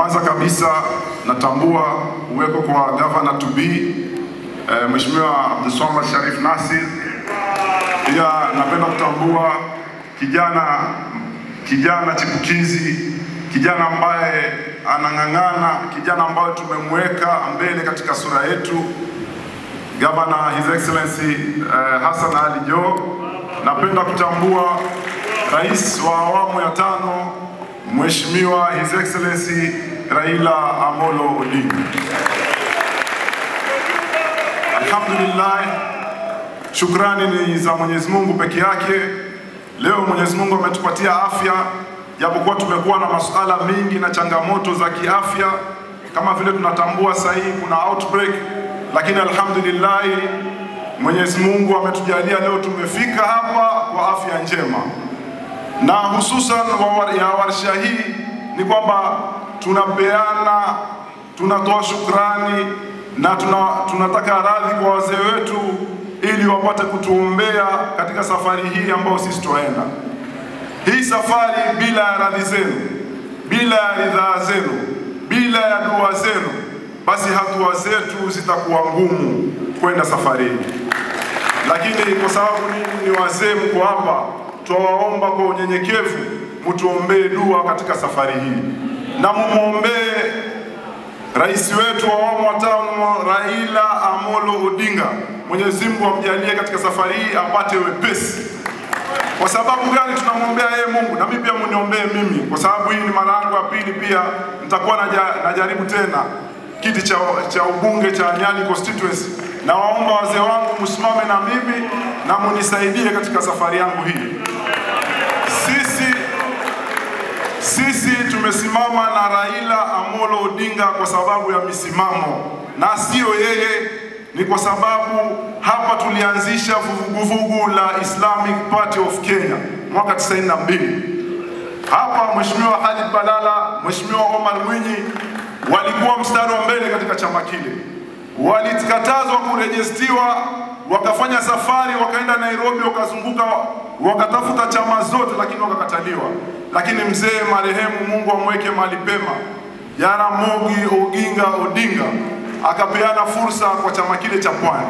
Kwanza kabisa natambua uwepo kwa governor to be eh, Mheshimiwa Abdulswamad Sharif Nassir. Pia napenda kutambua kijana kijana chipukizi, kijana ambaye anang'ang'ana, kijana ambaye tumemweka mbele katika sura yetu, Governor His Excellency eh, Hassan Ali Joho. Napenda kutambua rais wa awamu ya tano Mheshimiwa His Excellency Raila Amolo Odinga. Alhamdulillah, shukrani ni za Mwenyezi Mungu peke yake. Leo Mwenyezi Mungu ametupatia afya, japokuwa tumekuwa na masuala mengi na changamoto za kiafya, kama vile tunatambua sasa hivi kuna outbreak, lakini alhamdulillah Mwenyezi Mungu ametujalia leo tumefika hapa kwa afya njema, na hususan wa ya warsha hii ni kwamba tunapeana, tunatoa shukrani na tuna, tunataka radhi kwa wazee wetu ili wapate kutuombea katika safari hii ambayo sisi twaenda. Hii safari bila ya radhi zenu, bila ya ridhaa zenu, bila ya dua zenu, basi hatua zetu zitakuwa ngumu kwenda safari hii. Lakini kwa sababu ninyi ni wazee, mko hapa, twawaomba kwa unyenyekevu mtuombee dua katika safari hii na mumwombee rais wetu wa awamu wa tano Raila Amolo Odinga. Mwenyezi Mungu amjalie katika safari hii apate wepesi. Kwa sababu gani tunamwombea yeye Mungu? Na mimi pia muniombee mimi, kwa sababu hii ni mara yangu ya pili, pia nitakuwa naja, najaribu tena kiti cha, cha ubunge cha Nyali constituency. Na waomba wazee wangu msimame na mimi na munisaidie katika safari yangu hii. Sisi sisi tumesimama na Raila Amolo Odinga kwa sababu ya misimamo, na sio yeye, ni kwa sababu hapa tulianzisha vuguvugu la Islamic Party of Kenya mwaka 92. Hapa Mheshimiwa Khalid Balala, Mheshimiwa Omar Mwinyi walikuwa mstari wa mbele katika chama kile, walikatazwa kurejestiwa, wakafanya safari, wakaenda Nairobi, wakazunguka, wakatafuta chama zote, lakini wakakataliwa lakini mzee marehemu, Mungu amweke mahali pema, Jaramogi Oginga Odinga akapeana fursa kwa chama kile cha Pwani.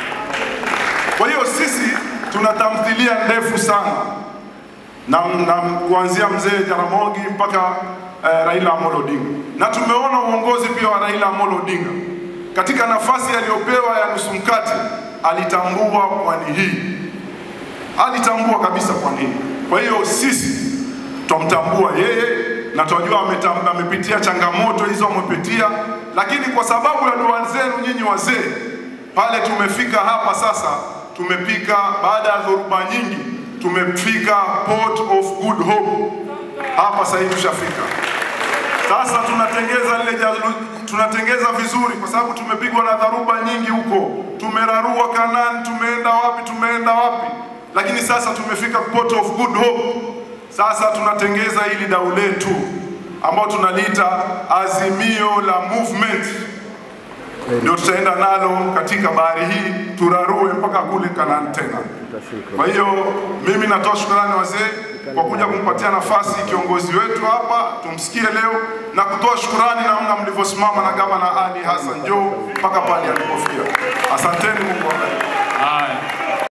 Kwa hiyo sisi tuna tamthilia ndefu sana na, na kuanzia mzee Jaramogi mpaka eh, Raila Amolo Odinga, na tumeona uongozi pia wa Raila Amolo Odinga katika nafasi aliyopewa ya nusu mkate, alitambua pwani hii, alitambua kabisa pwani hii. Kwa hiyo sisi twamtambua yeye na twajua amepitia changamoto hizo amepitia, lakini kwa sababu ya dua zenu nyinyi wazee, pale tumefika hapa sasa, tumepika baada ya dhoruba nyingi, tumefika Port of Good Hope hapa sasa hivi tushafika. Sasa tunatengeza lile jalu, tunatengeza vizuri kwa sababu tumepigwa na dharuba nyingi huko, tumerarua Kanani, tumeenda wapi, tumeenda wapi, lakini sasa tumefika Port of Good Hope. Sasa tunatengeza hili dau letu ambao tunaliita azimio la movement, ndio tutaenda nalo katika bahari hii turarue mpaka kule Kanani tena. Kwa hiyo mimi natoa shukrani wazee kwa kuja kumpatia nafasi kiongozi wetu hapa tumsikie leo na kutoa shukrani namna mlivyosimama na gavana Ali Hassan Joho mpaka pale alipofikia. Asanteni, Mungu awabariki.